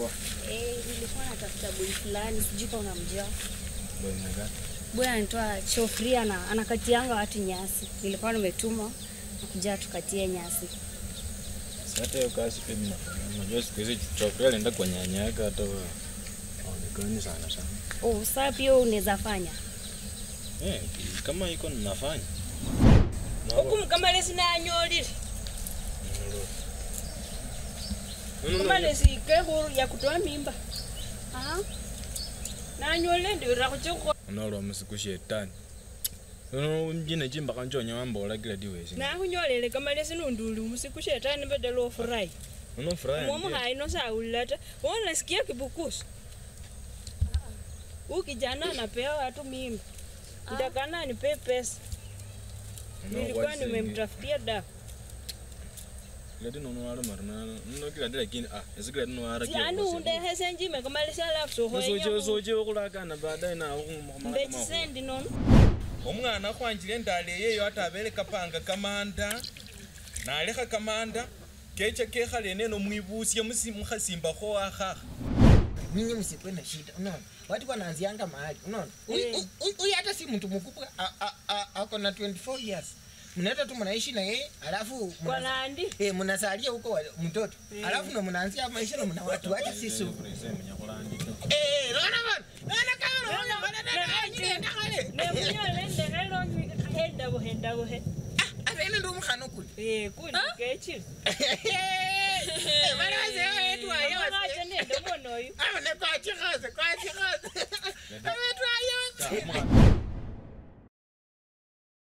Poa. Eh, nilikuwa natafuta boy fulani, sijui kama unamjua. Boy mwenga. Boy anaitwa Chofria na anakatianga watu nyasi. Nilikuwa nimetuma kuja tukatie nyasi. Sasa hiyo kazi pia mimi nafanya. Unajua siku hizi chokrea alienda kwa nyanya yake hata wa- haonekani sana sana. Oh, sasa pia unaweza fanya. Eh, kama iko ninafanya. Na huku mukamalesi nanyolile kamalesi kehuru yakutoa mimba Ah, nanyolile ndiwira khuchikho Unaolwa musiku shetani. Uno mjine chimba kanchonya wambola kila diwezi. nakhunyolele kamalesi nunduli musiku shetani badala ofurahi Uno furahi. mwomuhayi nosawulila ta wonasikia kibukusu huu kijana anapea watu mimba ndakana anipe pesa nilikuwa nimemtafutia dawa Leti nono wala marana. Uno kila dila kini ah, esikila dino wara kila. yani undehese njime kamalesi alafu Soje sohoenya soje okulakana baadaye na ukumala mbechisendi nono omwana khwanjile endala eyeyo ate abele kapanga kamanda nalekha kamanda kecha kekhale neno mwibusie musi- mukhasimbakho wakhakha nyinyi msikwe na shida unaona watu wanaanzianga mahali unaona Huyu- Eh. huyu huyu hata si mtu mkubwa a- a- a- ako na 24 years mnaenda tu mnaishi na yeye alafu kwa mna- nandi eh, mnasalia huko wa- mtoto alafu ndo mnaanzia maisha na mna watu wacha sisi huko eh unaona bana unaona kama unaona bana dada nyinyi enda kale nemunyole ndehelo hendabuhe ndabuhe ate ene ndo mkhano kule Eh, kuli kechile eh bana wazee wetu ayo ache nende mwonoyu aba ne kwa chikhaze kwa chikhaze wetu ayo